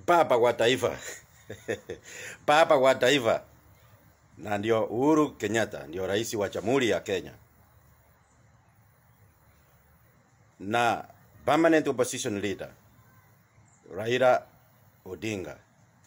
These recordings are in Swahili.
baba wa taifa baba wa taifa na ndio Uhuru Kenyatta ndio rais wa Jamhuri ya Kenya na permanent opposition leader Raila Odinga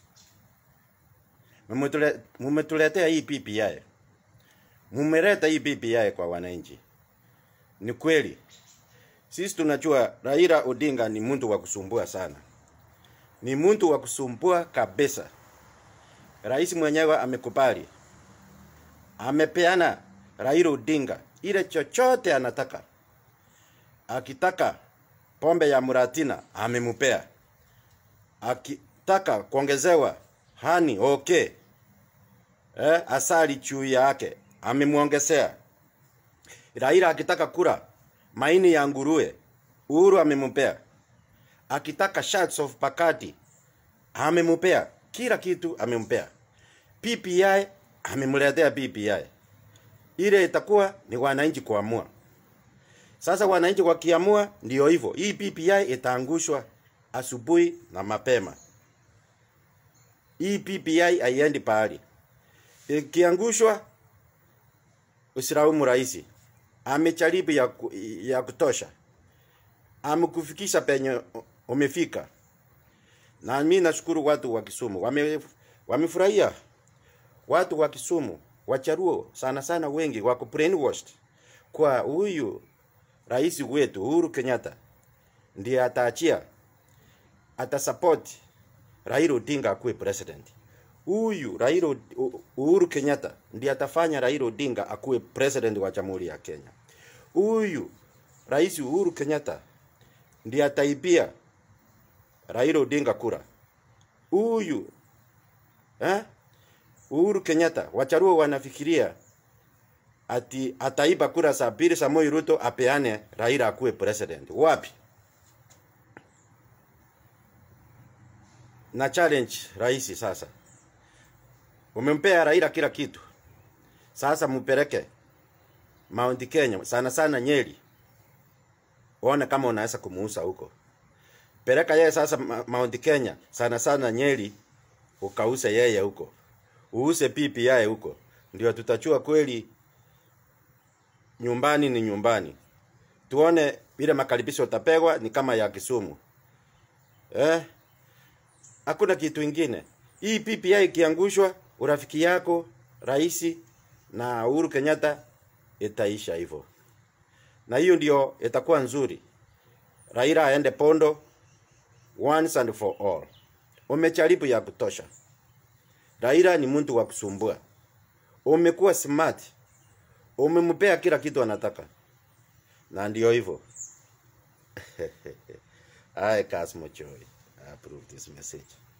Mumutule- mumetuletea hii PPI, mumeleta hii PPI kwa wananchi. Ni kweli sisi tunajua Raila Odinga ni mtu wa kusumbua sana, ni mtu wa kusumbua kabisa. Rais mwenyewe amekubali, amepeana Raila Odinga ile chochote anataka. Akitaka pombe ya muratina amemupea, akitaka kuongezewa hani okay, eh, asali juu yake amemwongezea. Raila akitaka kula maini ya nguruwe, Uhuru amemupea. Akitaka shots of pakati amemupea, kila kitu amempea. PPI amemletea PPI, ile itakuwa ni wananchi kuamua. Sasa wananchi wakiamua, ndio hivyo, hii PPI itaangushwa asubuhi na mapema. Hii PPI haiendi pahali. Ikiangushwa, usilaumu rais. Amejaribu ya, ku- ya kutosha, amekufikisha penye umefika, na mimi nashukuru watu wa Kisumu wame wamefurahia. Watu wa Kisumu Wacharuo sana sana wengi wako brainwashed kwa huyu rais wetu Uhuru Kenyatta ndiye ataachia atasupport Raila Odinga akuwe president. Huyu Raila Od- U- Uhuru Kenyatta ndiye atafanya Raila Odinga akuwe president wa Jamhuri ya Kenya. Huyu Rais Uhuru Kenyatta ndiye ataibia Raila Odinga kura. Huyu eh? Uhuru Kenyatta wacharuo wanafikiria ati ataiba kura za pili Samoei Ruto apeane Raila akuwe president. Wapi? na challenge rais sasa. Umempea Raila kila kitu, sasa mpeleke Mount Kenya, sana sana Nyeri, uone kama unaweza kumuuza huko. Peleka yeye sasa Ma- Mount Kenya, sana sana Nyeri, ukause yeye huko, uuse PPI huko, ndio tutachua kweli nyumbani ni nyumbani. Tuone vile makaribisho utapegwa ni kama ya Kisumu eh? hakuna kitu ingine. Hii PPI ikiangushwa, urafiki yako rais na Uhuru Kenyatta itaisha hivyo, na hiyo ndio itakuwa nzuri. Raila aende pondo once and for all. Umejaribu ya kutosha. Raila ni mtu wa kusumbua. Umekuwa smart, umempea kila kitu anataka, na ndio hivyo. I, Casmo Joy, I approve this message.